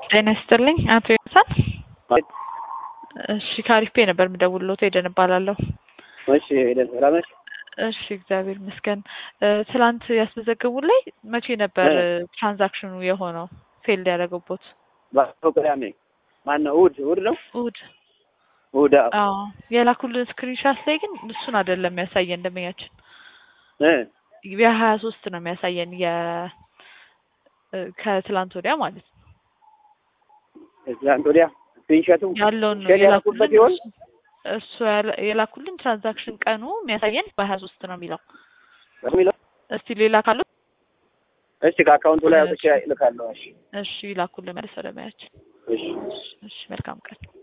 ጤና ይስጥልኝ አቶ ዮናታን። እሺ ከአሪፍ ፔ ነበር የምደውልሎት ሄደን እባላለሁ። እሺ ሄደን ሰላም ነሽ? እሺ እግዚአብሔር ይመስገን። ትላንት ያስመዘገቡ ላይ መቼ ነበር ትራንዛክሽኑ የሆነው ፌል ያደረገቦት? ባለፈው ቅዳሜ ማነው? እሑድ እሑድ ነው እሑድ። እሑድ። አዎ አዎ የላኩልን ስክሪንሻት ላይ ግን እሱን አይደለም የሚያሳየን ደንበኛችን እ የሀያ ሶስት ነው የሚያሳየን የ ከትላንት ወዲያ ማለት ነው ትናንት ወዲያ ስክሪንሾቱ ያለውን ነው ሼር ያደረኩበት ይሆን? የላኩልን እሱ ያለ- የላኩልን ትራንዛክሽን ቀኑ የሚያሳየን በሀያ ሶስት ነው የሚለው። የሚለው እስቲ ሌላ ካለው እሺ ከአካውንቱ ላይ አውጥቼ እልካለሁ። እሺ እሺ ይላኩልን መልስ ወደ ሙያችን። እሺ እሺ መልካም ቀን።